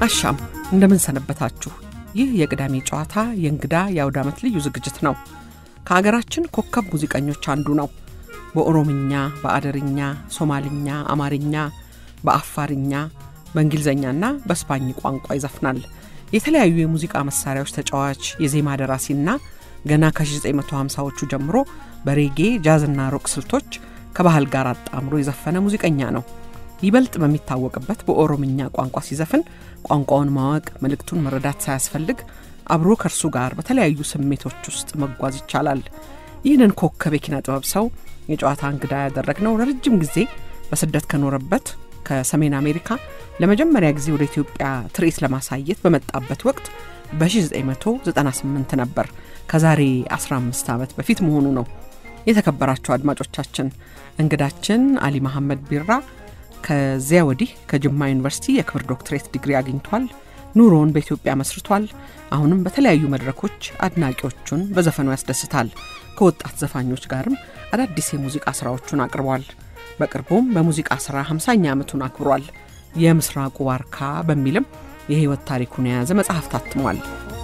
አሻም እንደምን ሰነበታችሁ። ይህ የቅዳሜ ጨዋታ የእንግዳ የአውደ ዓመት ልዩ ዝግጅት ነው። ከአገራችን ኮከብ ሙዚቀኞች አንዱ ነው። በኦሮምኛ፣ በአደርኛ፣ ሶማልኛ፣ አማርኛ፣ በአፋርኛ፣ በእንግሊዝኛና በስፓኝ ቋንቋ ይዘፍናል። የተለያዩ የሙዚቃ መሳሪያዎች ተጫዋች፣ የዜማ ደራሲና ገና ከ1950ዎቹ ጀምሮ በሬጌ ጃዝና ሮክ ስልቶች ከባህል ጋር አጣምሮ የዘፈነ ሙዚቀኛ ነው። ይበልጥ በሚታወቅበት በኦሮምኛ ቋንቋ ሲዘፍን ቋንቋውን ማወቅ መልእክቱን መረዳት ሳያስፈልግ አብሮ ከእርሱ ጋር በተለያዩ ስሜቶች ውስጥ መጓዝ ይቻላል። ይህንን ኮከብ የኪነ ጥበብ ሰው የጨዋታ እንግዳ ያደረግነው ለረጅም ጊዜ በስደት ከኖረበት ከሰሜን አሜሪካ ለመጀመሪያ ጊዜ ወደ ኢትዮጵያ ትርኢት ለማሳየት በመጣበት ወቅት በ1998 ነበር። ከዛሬ 15 ዓመት በፊት መሆኑ ነው። የተከበራቸው አድማጮቻችን እንግዳችን አሊ መሐመድ ቢራ ከዚያ ወዲህ ከጅማ ዩኒቨርሲቲ የክብር ዶክትሬት ዲግሪ አግኝቷል። ኑሮውን በኢትዮጵያ መስርቷል። አሁንም በተለያዩ መድረኮች አድናቂዎቹን በዘፈኑ ያስደስታል። ከወጣት ዘፋኞች ጋርም አዳዲስ የሙዚቃ ስራዎቹን አቅርቧል። በቅርቡም በሙዚቃ ስራ 50ኛ ዓመቱን አክብሯል። የምስራቁ ዋርካ በሚልም የህይወት ታሪኩን የያዘ መጽሐፍ ታትሟል።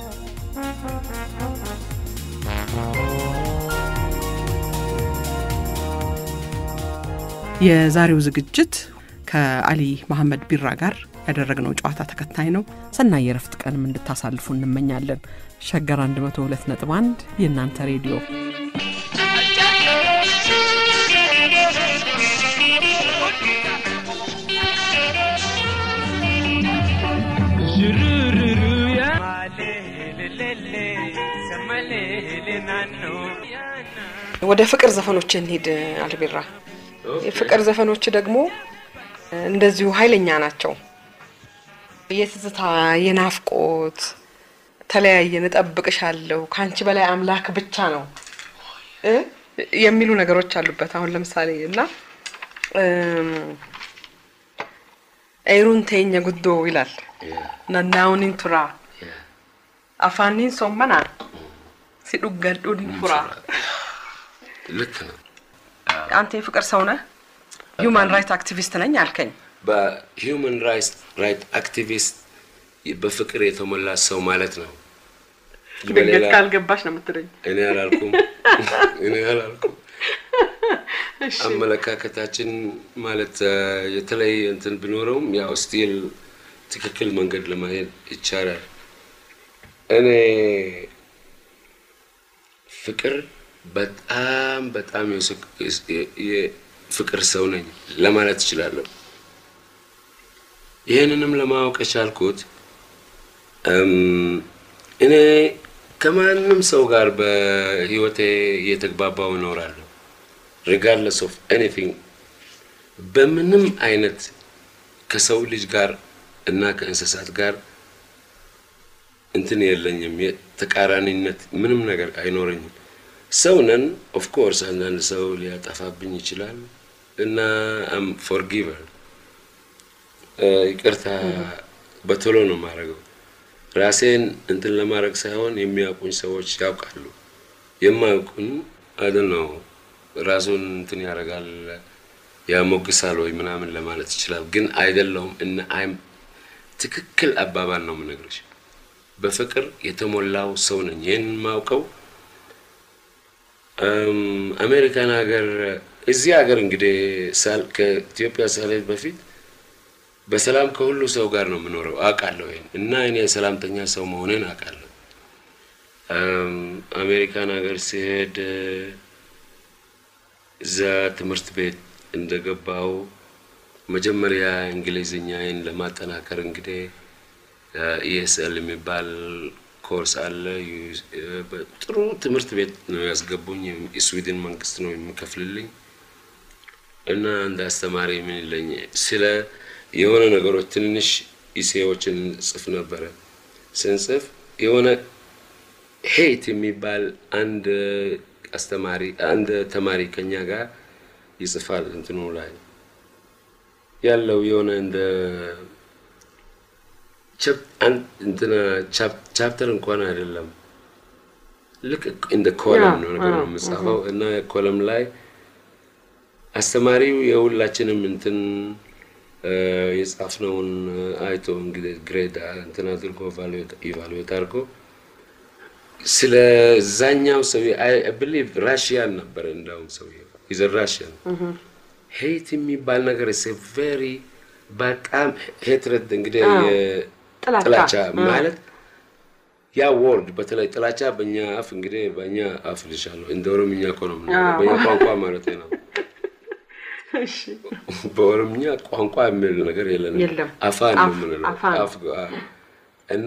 የዛሬው ዝግጅት ከአሊ መሐመድ ቢራ ጋር ያደረግነው ጨዋታ ተከታይ ነው። ሰናይ የረፍት ቀንም እንድታሳልፉ እንመኛለን። ሸገር 102 ነጥብ 1 የእናንተ ሬዲዮ ወደ ፍቅር ዘፈኖች እንሂድ አልቢራ። የፍቅር ዘፈኖች ደግሞ እንደዚሁ ኃይለኛ ናቸው። የትዝታ የናፍቆት ተለያየን፣ እጠብቅሻለሁ፣ ከአንቺ በላይ አምላክ ብቻ ነው እ የሚሉ ነገሮች አሉበት። አሁን ለምሳሌ እና ኤሩን ተኛ ጉዶ ይላል ነናውኒን ቱራ አፋኒን ሶመና ሲዱገዱን ፉራ። ልክ ነው። አንተ የፍቅር ሰው ነህ? ሂውማን ራይት አክቲቪስት ነኝ አልከኝ። በሂውማን ራይት አክቲቪስት በፍቅር የተሞላ ሰው ማለት ነው። ድንገት ካልገባሽ ነው የምትለኝ። እኔ አላልኩም፣ እኔ አላልኩም። አመለካከታችን ማለት የተለየ እንትን ቢኖረውም ያው ስቲል ትክክል መንገድ ለማሄድ ይቻላል። እኔ ፍቅር በጣም በጣም የፍቅር ሰው ነኝ ለማለት እችላለሁ። ይህንንም ለማወቅ የቻልኩት እኔ ከማንም ሰው ጋር በህይወቴ እየተግባባው እኖራለሁ። ሪጋርድለስ ኦፍ ኤኒቲንግ በምንም አይነት ከሰው ልጅ ጋር እና ከእንስሳት ጋር እንትን የለኝም። የተቃራኒነት ምንም ነገር አይኖረኝም። ሰው ነን። ኦፍኮርስ አንዳንድ ሰው ሊያጠፋብኝ ይችላል እና አም ፎርጊቨር ይቅርታ በቶሎ ነው የማደርገው። ራሴን እንትን ለማድረግ ሳይሆን የሚያውቁኝ ሰዎች ያውቃሉ። የማያውቁኝ አደ ነው ራሱን እንትን ያደርጋል ያሞግሳል ወይ ምናምን ለማለት ይችላል። ግን አይደለውም እና አይም ትክክል አባባል ነው የምነግርሽ። በፍቅር የተሞላው ሰው ነኝ። ይህን የማውቀው አሜሪካን ሀገር እዚህ ሀገር እንግዲህ ከኢትዮጵያ ሳልሄድ በፊት በሰላም ከሁሉ ሰው ጋር ነው የምኖረው አውቃለሁ። ይሄን እና እኔ የሰላምተኛ ሰው መሆንን አውቃለሁ። አሜሪካን ሀገር ሲሄድ እዛ ትምህርት ቤት እንደገባው መጀመሪያ እንግሊዝኛዬን ለማጠናከር እንግዲህ ኢኤስኤል የሚባል ኮርስ አለ። ጥሩ ትምህርት ቤት ነው ያስገቡኝ። የስዊድን መንግስት ነው የሚከፍልልኝ እና እንደ አስተማሪ ምን ይለኝ ስለ የሆነ ነገሮች ትንንሽ ኢሴዎችን ጽፍ ነበረ። ስንጽፍ የሆነ ሄት የሚባል አንድ አስተማሪ አንድ ተማሪ ከኛ ጋር ይጽፋል። እንትኑ ላይ ያለው የሆነ እንደ ቻፕተር እንኳን አይደለም፣ ልክ እንደ ኮለም ነው ነገር ነው የምጻፈው እና ኮለም ላይ አስተማሪው የሁላችንም እንትን የጻፍነውን አይቶ እንግዲህ ግሬድ እንትን አድርጎ ኢቫሉዌት አድርጎ ስለዛኛው ሰው ብሊቭ ራሽያን ነበረ። እንዳውም ሰው ይዘ ራሽያን ሄት የሚባል ነገር ስ ቬሪ በጣም ሄትረት እንግዲህ ጥላቻ ማለት ያ ወርድ በተለይ ጥላቻ በእኛ አፍ እንግዲህ በእኛ አፍ ልሻለሁ እንደ ኦሮምኛ እኮ ነው በእኛ ቋንቋ ማለት ነው። በኦሮምኛ ቋንቋ የሚል ነገር የለንም። አፋን ነው የምንለው እና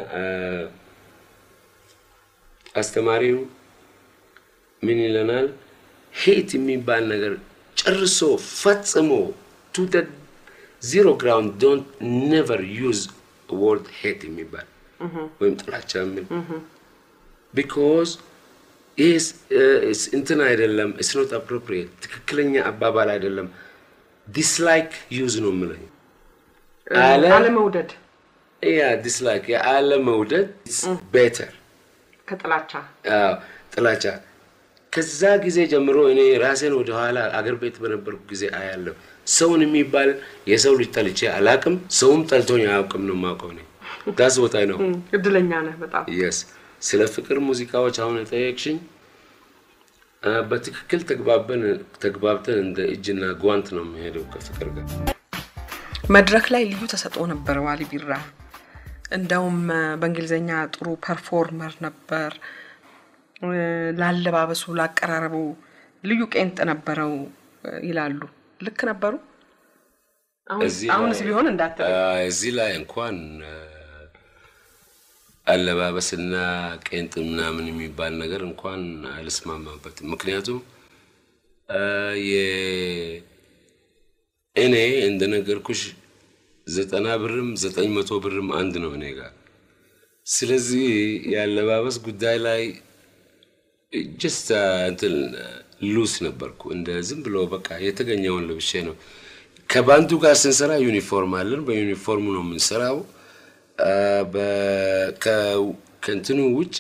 አስተማሪው ምን ይለናል? ሄት የሚባል ነገር ጨርሶ ፈጽሞ ቱ ዚሮ ግራውንድ ዶንት ኔቨር ዩዝ ወርድ ሄት የሚባል ወይም ጥላቻ የሚል ቢኮዝ ይህ እንትን አይደለም። ኢትስ ኖት አፕሮፕሪየት ትክክለኛ አባባል አይደለም። ዲስላይክ ዩዝ ነው የምለኝ አለመውደድ ያ ዲስላይክ የአለመውደድ ቤተር ከጥላቻ ጥላቻ ከዛ ጊዜ ጀምሮ እኔ ራሴን ወደኋላ አገር ቤት በነበርኩ ጊዜ አያለሁ። ሰውን የሚባል የሰው ልጅ ጠልቼ አላቅም፣ ሰውም ጠልቶኝ አያውቅም ነው የማውቀው እኔ። ዳስ ቦታይ ነው። እድለኛ ነህ በጣም። የስ ስለ ፍቅር ሙዚቃዎች አሁን የጠየቅሽኝ በትክክል ተግባበን ተግባብተን እንደ እጅና ጓንት ነው የሚሄደው ከፍቅር ጋር። መድረክ ላይ ልዩ ተሰጥኦ ነበር ዋሊ ቢራ። እንደውም በእንግሊዝኛ ጥሩ ፐርፎርመር ነበር። ላለባበሱ፣ ላቀራረቡ ልዩ ቄንጥ ነበረው ይላሉ። ልክ ነበሩ? አሁንስ ቢሆን እንዳትል። እዚህ ላይ እንኳን አለባበስና ቄንጥ ምናምን የሚባል ነገር እንኳን አልስማማበትም። ምክንያቱም እኔ እንደነገርኩሽ ዘጠና ብርም ዘጠኝ መቶ ብርም አንድ ነው እኔ ጋር። ስለዚህ የአለባበስ ጉዳይ ላይ ጀስት እንትን ሉስ ነበርኩ። እንደ ዝም ብሎ በቃ የተገኘውን ልብሼ ነው። ከባንዱ ጋር ስንሰራ ዩኒፎርም አለን። በዩኒፎርሙ ነው የምንሰራው። ከእንትኑ ውጪ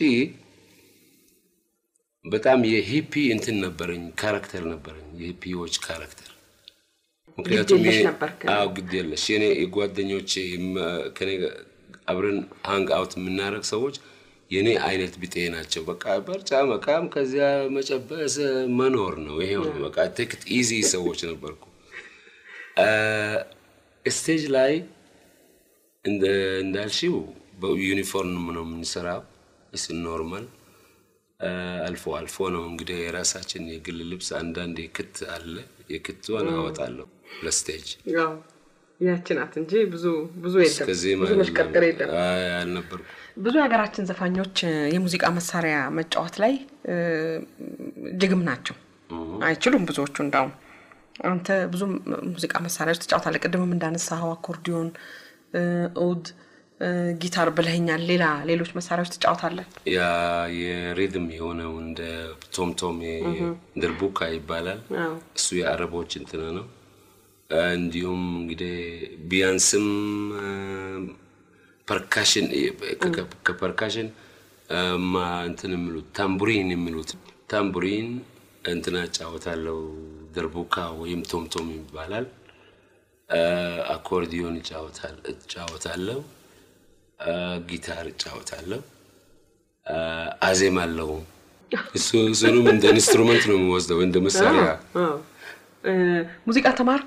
በጣም የሂፒ እንትን ነበረኝ፣ ካራክተር ነበረኝ፣ የሂፒዎች ካራክተር። ምክንያቱም አዎ ግድ የለሽ የኔ የጓደኞቼ ከኔ አብረን ሃንግ አውት የምናደርግ ሰዎች የኔ አይነት ቢጤ ናቸው። በቃ በርጫ መቃም ከዚያ መጨበስ መኖር ነው። ይሄው ነው በቃ ቴክት ኢዚ ሰዎች ነበርኩ። ስቴጅ ላይ እንዳልሽው በዩኒፎርም ነው የምንሰራው። እስ ኖርማል አልፎ አልፎ ነው እንግዲህ የራሳችን የግል ልብስ አንዳንድ የክት አለ። የክትዋን አወጣለሁ ለስቴጅ ያቺ ናት እንጂ ብዙ ብዙ የለም፣ ብዙ መሽቀርቀር የለም አልነበርኩም። ብዙ የሀገራችን ዘፋኞች የሙዚቃ መሳሪያ መጫወት ላይ ጅግም ናቸው፣ አይችሉም ብዙዎቹ። እንዳውም አንተ ብዙ ሙዚቃ መሳሪያዎች ትጫወታለህ። ቅድምም እንዳነሳኸው አኮርዲዮን፣ ኡድ፣ ጊታር ብለኸኛል። ሌላ ሌሎች መሳሪያዎች ትጫወታለህ? ያ የሪድም የሆነው እንደ ቶምቶም ድርቡካ ይባላል። እሱ የአረቦች እንትን ነው። እንዲሁም እንግዲህ ቢያንስም ፐርካሽን ከፐርካሽን እንትን የሚሉት ታምቡሪን የሚሉት ታምቡሪን እንትና እጫወታለሁ። ደርቡካ ወይም ቶምቶም ይባላል። አኮርዲዮን እጫወታለሁ። ጊታር እጫወታለሁ። አዜማለሁ። እሱንም እንደ ኢንስትሩመንት ነው የምወስደው እንደ መሳሪያ። ሙዚቃ ተማርክ?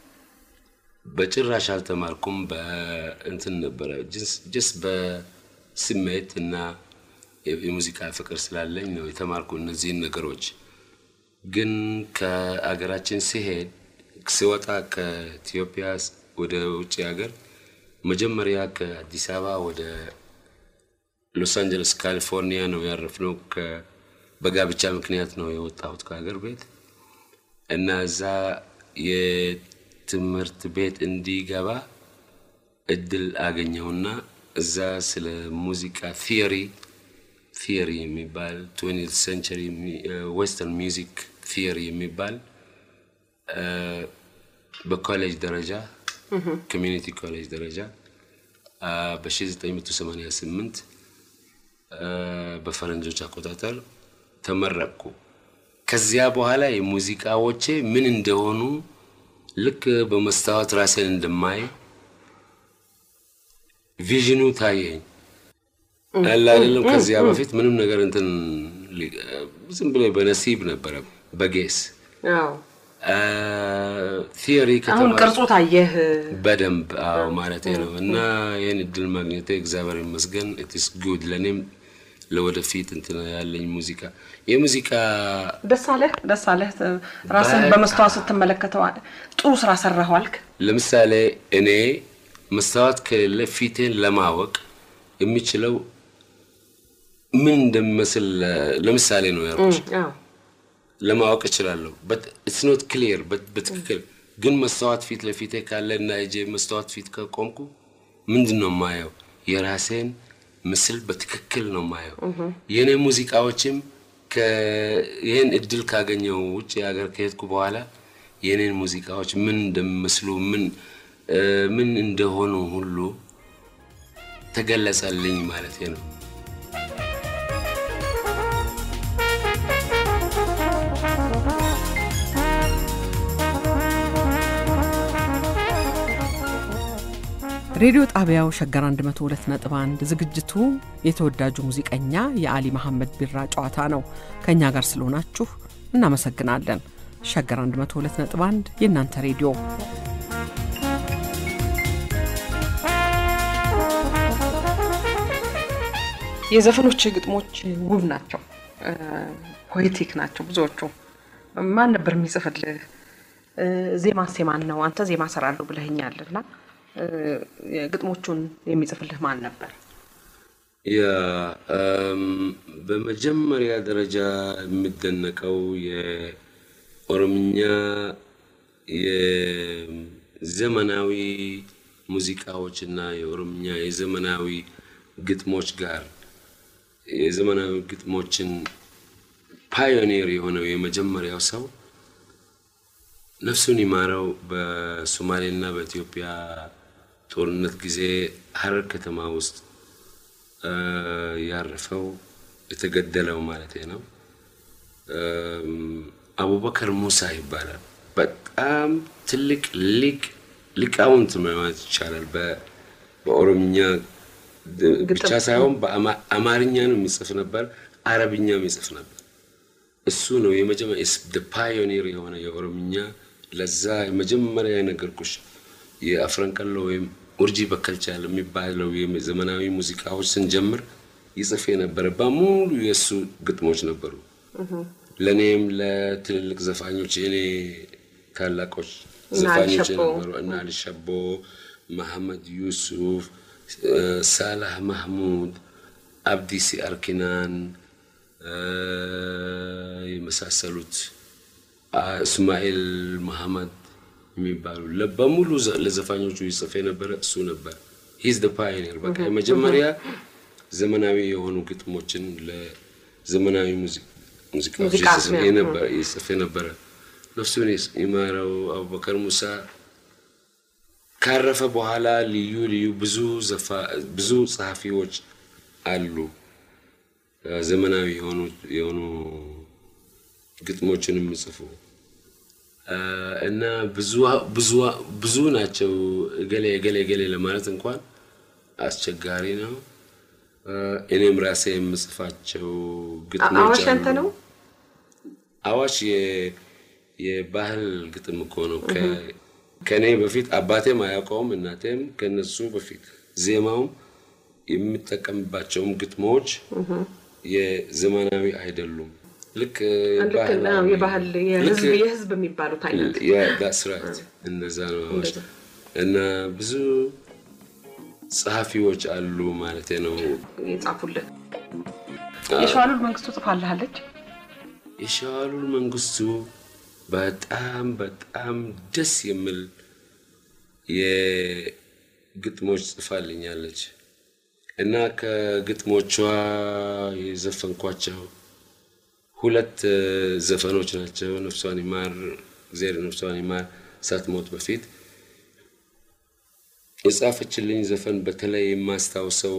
በጭራሽ አልተማርኩም። በእንትን ነበረ ጅስ በስሜት እና የሙዚቃ ፍቅር ስላለኝ ነው የተማርኩ እነዚህን ነገሮች። ግን ከአገራችን ሲሄድ ሲወጣ ከኢትዮጵያ ወደ ውጭ ሀገር መጀመሪያ ከአዲስ አበባ ወደ ሎስ አንጀለስ ካሊፎርኒያ ነው ያረፍነው። በጋብቻ ምክንያት ነው የወጣሁት ከሀገር ቤት እና እዛ ትምህርት ቤት እንዲገባ እድል አገኘውና እዛ ስለ ሙዚቃ ቲዮሪ ቲዮሪ የሚባል ትዌንቲት ሴንቸሪ ዌስተርን ሚውዚክ ቲዮሪ የሚባል በኮሌጅ ደረጃ ኮሚኒቲ ኮሌጅ ደረጃ በ1988 በፈረንጆች አቆጣጠር ተመረቅኩ። ከዚያ በኋላ የሙዚቃዎቼ ምን እንደሆኑ ልክ በመስታወት ራሴን እንደማይ ቪዥኑ ታየኝ። አለ አይደለም። ከዚያ በፊት ምንም ነገር እንትን ሊ- ዝም ብሎ በነሲብ ነበረ በጌስ ቲዮሪ አሁን ከተማ ቅርጹ ታየህ። በደንብ አዎ ማለት ነው። እና ይህን እድል ማግኘቴ እግዚአብሔር ይመስገን። ኢትስ ጉድ ለእኔም ለወደፊት እንትን ያለኝ ሙዚቃ የሙዚቃ ደስ አለህ ደስ አለህ። ራስን በመስተዋት ስትመለከተው ጥሩ ስራ ሰራሁ አልክ። ለምሳሌ እኔ መስታወት ከሌለ ፊቴን ለማወቅ የሚችለው ምን እንደሚመስል ለምሳሌ ነው ያልኩሽ ለማወቅ እችላለሁ። በት ኢትስ ኖት ክሊር በትክክል ግን መስታወት ፊት ለፊቴ ካለ እና እጄ መስታወት ፊት ከቆምኩ ምንድን ነው ማየው? የራሴን ምስል በትክክል ነው ማየው። የእኔ ሙዚቃዎችም ከ- ይህን እድል ካገኘው ውጭ ሀገር ከሄድኩ በኋላ የእኔን ሙዚቃዎች ምን እንደሚመስሉ ምን እ፣ ምን እንደሆኑ ሁሉ ተገለጸልኝ ማለት ነው። ሬዲዮ ጣቢያው ሸገር 102.1 ዝግጅቱ የተወዳጁ ሙዚቀኛ የአሊ መሐመድ ቢራ ጨዋታ ነው። ከእኛ ጋር ስለሆናችሁ እናመሰግናለን። ሸገር 102.1 የእናንተ ሬዲዮ የዘፈኖች ግጥሞች ውብ ናቸው፣ ፖኤቲክ ናቸው ብዙዎቹ። ማን ነበር የሚጽፍልህ? ዜማ ሴማን ነው? አንተ ዜማ ሰራለሁ ብለኸኛል እና ግጥሞቹን የሚጽፍልህ ማን ነበር? ያ እም፣ በመጀመሪያ ደረጃ የሚደነቀው የኦሮምኛ የዘመናዊ ሙዚቃዎች እና የኦሮምኛ የዘመናዊ ግጥሞች ጋር የዘመናዊ ግጥሞችን ፓዮኒር የሆነው የመጀመሪያው ሰው ነፍሱን ይማረው በሶማሌና በኢትዮጵያ ጦርነት ጊዜ ሀረር ከተማ ውስጥ እ፣ ያረፈው የተገደለው ማለት ነው። እም፣ አቡበከር ሙሳ ይባላል። በጣም ትልቅ ሊቅ ሊቃውንት ማለት ይቻላል። በ- በኦሮምኛ ድ- ብቻ ሳይሆን በአማርኛ ነው የሚጽፍ ነበር፣ አረብኛም ይጽፍ ነበር። እሱ ነው የመጀመሪያ ፓዮኒር የሆነ የኦሮምኛ ለዛ የመጀመሪያ የነገርኩሽ የአፍረንቀሎ ወይም ኡርጂ በከልቻ የሚባለው ዘመናዊ ሙዚቃዎች ስንጀምር ይጽፍ የነበረ በሙሉ የእሱ ግጥሞች ነበሩ። ለእኔም ለትልልቅ ዘፋኞች የእኔ ታላቆች እና ዘፋኞች አልሸቦ። የነበሩ እና አልሸቦ፣ መሐመድ ዩሱፍ፣ ሳላህ ማህሙድ፣ አብዲ ሲአርኪናን የመሳሰሉት አ- እስማኤል መሐመድ የሚባሉ ለ- በሙሉ ዘ- ለዘፋኞቹ ይጽፍ የነበረ እሱ ነበር። ሂዝ ደ ፓዮኒር በቃ የመጀመሪያ ዘመናዊ የሆኑ ግጥሞችን ለዘመናዊ ሙዚ- ሙዚቃዎች ሙዚቃ ይጽፍ ነው። የነበረ ይጽፍ የነበረ ነፍሱን ይስ- ይማረው አቡበከር ሙሳ ካረፈ በኋላ ልዩ ልዩ ብዙ ዘፋ- ብዙ ጸሐፊዎች አሉ እ፣ ዘመናዊ የሆኑ የሆኑ ግጥሞችን የሚጽፉ እ፣ እና ብዙ ብዙ ብዙ ናቸው። እገሌ እገሌ እገሌ ለማለት እንኳን አስቸጋሪ ነው። እ፣ እኔም ራሴ የምጽፋቸው ግጥሞች አዋሽ ያንተ አሉ። ነው? አዋሽ የ- የባህል ግጥም እኮ ነው። ከ- ከእኔ በፊት አባቴም አያውቀውም እናቴም ከነሱ በፊት ዜማውም የሚጠቀምባቸውም ግጥሞች የዘመናዊ አይደሉም። ልክ ልክ ባህላዊ- ነው፣ የባህል የህዝብ ልክ- የህዝብ የሚባሉት አይነት ያ- that's right። እንደዛ ነው አዋሽ እንደዛ። እና ብዙ ጸሐፊዎች አሉ ማለት ነው። የጻፉልህ የሸዋሉል መንግስቱ ጽፋልሃለች። የሸዋሉል መንግስቱ በጣም በጣም ደስ የሚል የግጥሞች ጽፋልኛለች እና ከግጥሞቿ የዘፈንኳቸው ሁለት እ፣ ዘፈኖች ናቸው። ነፍሷን ይማር እግዚአብሔር ነፍሷን ይማር ሳትሞት በፊት የጻፈችልኝ ዘፈን በተለይ የማስታውሰው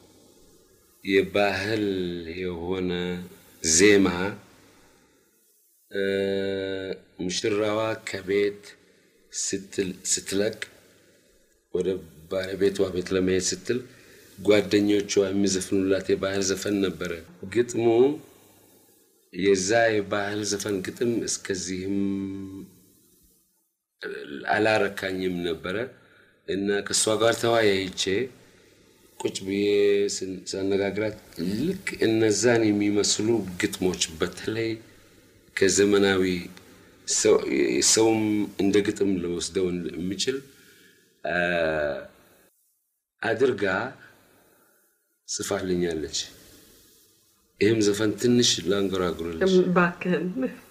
የባህል የሆነ ዜማ እ፣ ሙሽራዋ ከቤት ስትለቅ ወደ ባለቤቷ ቤት ለመሄድ ስትል ጓደኞቿ የሚዘፍኑላት የባህል ዘፈን ነበረ። ግጥሙ የዛ የባህል ዘፈን ግጥም እስከዚህም አላረካኝም ነበረ እና ከእሷ ጋር ተወያይቼ ቁጭ ብዬ ሳነጋግራት ልክ እነዛን የሚመስሉ ግጥሞች በተለይ ከዘመናዊ ሰውም እንደ ግጥም ለወስደው የሚችል አድርጋ ጽፋልኛለች። ይህም ዘፈን ትንሽ ላንጎራጉርልሽ። እባክህን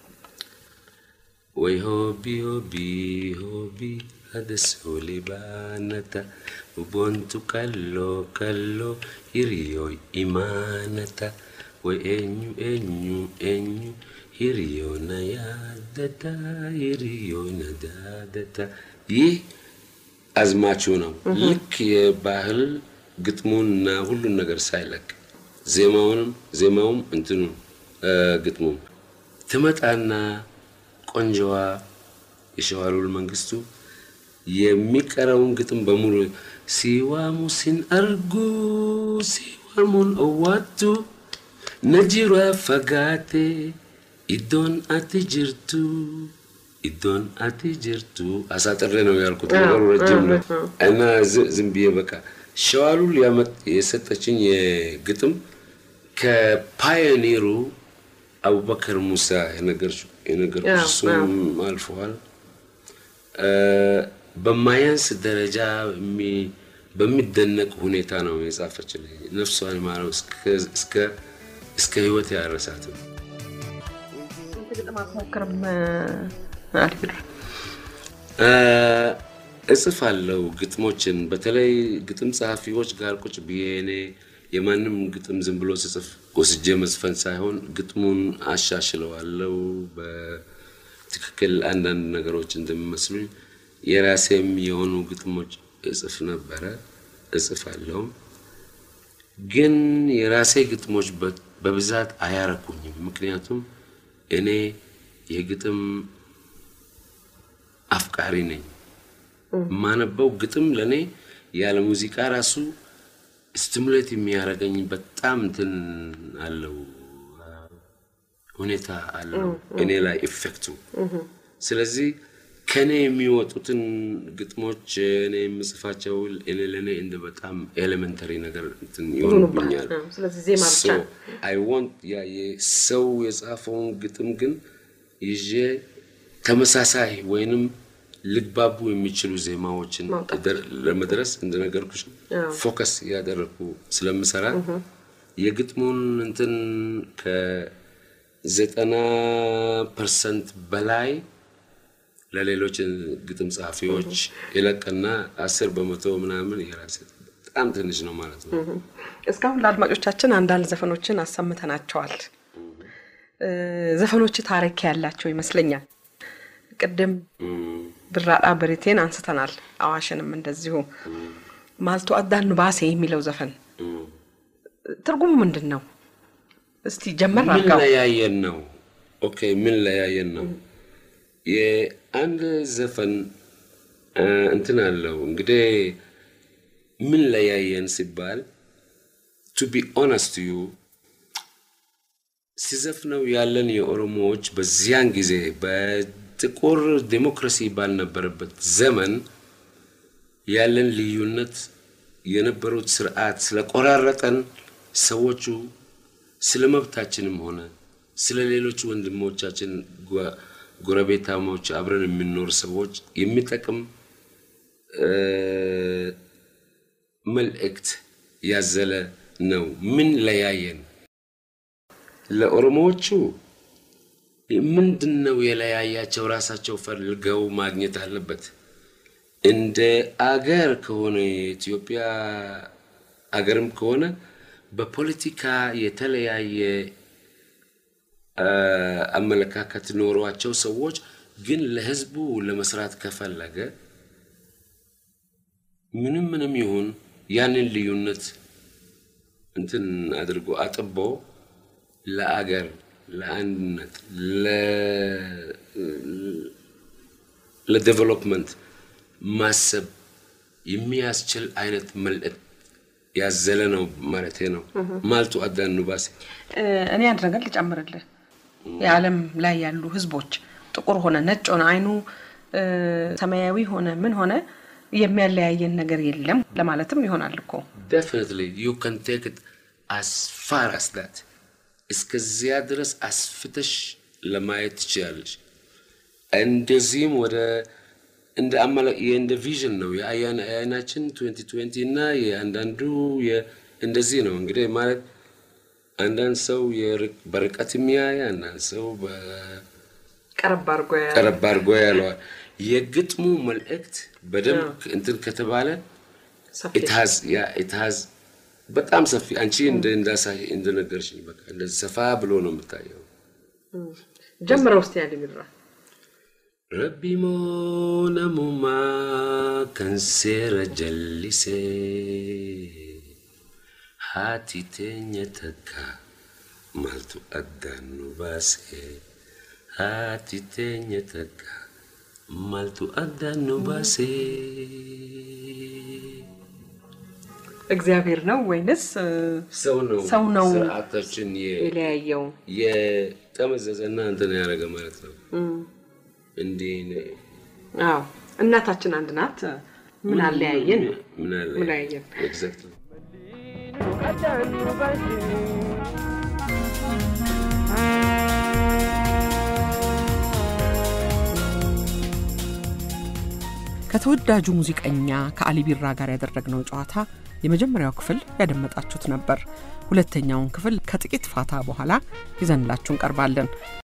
ወይ ሆቢ ሆቢ ሆቢ አደስ ሆሊባነታ ubontu kallo kallo hiriyoy imaanata ወይ ኤኙ ኤኙ ኤኙ ሂሪዮ ነያደታ ሂሪዮ ነዳደታ ይህ አዝማቹ ነው። ልክ የባህል ግጥሙንና ሁሉን ነገር ሳይለቅ ዜማውንም ዜማውም እንትኑ ግጥሙም ትመጣና ቆንጆዋ የሸዋሉል መንግስቱ የሚቀረውን ግጥም በሙሉ ሲዋሙ ሲን አርጉ ሲዋሙን ኦዋቱ ነጂሯ ፈጋቴ ኢዶን አቲ ጅርቱ ኢዶን አቲ ጅርቱ አሳጥሬ ነው ያልኩት። ነገሩ ረጅም ነው እና ዝም ብዬ በቃ ሸዋሉል የሰጠችኝ የግጥም ከፓዮኒሩ አቡበከር ሙሳ የነገርኩሽ እሱም አልፈዋል። በማያንስ ደረጃ በሚደነቅ ሁኔታ ነው የጻፈችልኝ። ነፍሷን ማረው እስከ ህይወት ያረሳትም። እጽፋለሁ ግጥሞችን በተለይ ግጥም ጸሐፊዎች ጋር ቁጭ ብዬ እኔ የማንም ግጥም ዝም ብሎ ስጽፍ ወስጄ መዝፈን ሳይሆን ግጥሙን አሻሽለዋለሁ በትክክል አንዳንድ ነገሮች እንደሚመስሉኝ የራሴም የሆኑ ግጥሞች እጽፍ ነበረ እጽፋለሁም። ግን የራሴ ግጥሞች በብዛት አያረኩኝም። ምክንያቱም እኔ የግጥም አፍቃሪ ነኝ። የማነበው ግጥም ለእኔ ያለ ሙዚቃ ራሱ ስቲሙሌት የሚያደርገኝ በጣም እንትን አለው ሁኔታ አለው እኔ ላይ ኢፌክቱ። ስለዚህ ከእኔ የሚወጡትን ግጥሞች እኔ የምጽፋቸው እኔ ለእኔ እንደ በጣም ኤሌመንተሪ ነገር እንትን ይሆኑብኛል። አይ ዋንት ያ ሰው የጻፈውን ግጥም ግን ይዤ ተመሳሳይ ወይንም ልግባቡ የሚችሉ ዜማዎችን ለመድረስ እንደነገርኩሽ ፎከስ እያደረግኩ ስለምሰራ የግጥሙን እንትን ከዘጠና ፐርሰንት በላይ ለሌሎች ግጥም ጸሐፊዎች ይለቅና አስር በመቶ ምናምን የራሴ በጣም ትንሽ ነው ማለት ነው። እስካሁን ለአድማጮቻችን አንዳንድ ዘፈኖችን አሰምተናቸዋል። ዘፈኖች ታሪክ ያላቸው ይመስለኛል። ቅድም ብራጣ በሬቴን አንስተናል። አዋሽንም እንደዚሁ ማልቶ አዳን ባሴ የሚለው ዘፈን ትርጉሙ ምንድን ነው? እስቲ ጀመር ምን ለያየን ነው? ኦኬ ምን ለያየን ነው? የአንድ ዘፈን እንትን አለው እንግዲህ ምን ለያየን ሲባል ቱ ቢ ኦነስት ዩ ሲዘፍነው ያለን የኦሮሞዎች በዚያን ጊዜ በጥቁር ዴሞክራሲ ባልነበረበት ዘመን ያለን ልዩነት የነበሩት ስርዓት ስለቆራረጠን ሰዎቹ ስለ መብታችንም ሆነ ስለ ሌሎች ወንድሞቻችን ጎረቤታሞች አብረን የምንኖር ሰዎች የሚጠቅም መልእክት ያዘለ ነው። ምን ለያየን? ለኦሮሞዎቹ ምንድን ነው የለያያቸው? ራሳቸው ፈልገው ማግኘት አለበት። እንደ አገር ከሆነ የኢትዮጵያ አገርም ከሆነ በፖለቲካ የተለያየ አመለካከት ኖሯቸው ሰዎች ግን ለህዝቡ ለመስራት ከፈለገ ምንም ምንም ይሁን ያንን ልዩነት እንትን አድርጎ አጥቦ ለአገር ለአንድነት ለዴቨሎፕመንት ማሰብ የሚያስችል አይነት መልእክት ያዘለ ነው ማለት ነው። ማልቱ አዳኑ ባሴ እኔ አንድ ነገር ልጨምርልህ። የዓለም ላይ ያሉ ህዝቦች ጥቁር ሆነ ነጭ ሆነ አይኑ ሰማያዊ ሆነ ምን ሆነ የሚያለያየን ነገር የለም ለማለትም ይሆናል እኮ ዴፊኒትሊ ዩ ካን ቴክ ኢት አስ ፋር አስ ዳት እስከዚያ ድረስ አስፍተሽ ለማየት ትችላለሽ። እንደዚህም ወደ እንደ አመላ እንደ ቪዥን ነው የአይናችን 2020 እና የአንዳንዱ እንደዚህ ነው እንግዲህ ማለት አንዳንድ ሰው በርቀት የሚያይ አንዳንድ ሰው ቀረብ አድርጎ ያለዋል። የግጥሙ መልእክት በደንብ እንትን ከተባለ ኢትሃዝ በጣም ሰፊ አንቺ እንዳሳይ እንደነገርሽኝ በቃ እንደዚህ ሰፋ ብሎ ነው የምታየው። ጀምረው ውስጥ ያለ ሚድራ ረቢ ሞነሙማ ከንሴረ ጀሊሴ ሃቲ ቴኘ ተካ ማልቱ አዳኑ ባሴ ሃቲ ቴኘ ተካ ማልቱ አዳኑ ባሴ እግዚአብሔር ነው ወይንስ ሰው ነው? ሰው ነው ስርዓታችን የለያየው? የጠመዘዘና እንትን ያደረገ ማለት ነው። እንዲህ አዎ፣ እናታችን አንድ ናት። ምን አለያየን? ምን አለ ምን አለያየን? ኤግዛክትሊ ከተወዳጁ ሙዚቀኛ ከአሊ ቢራ ጋር ያደረግነው ጨዋታ የመጀመሪያው ክፍል ያደመጣችሁት ነበር። ሁለተኛውን ክፍል ከጥቂት ፋታ በኋላ ይዘንላችሁ እንቀርባለን።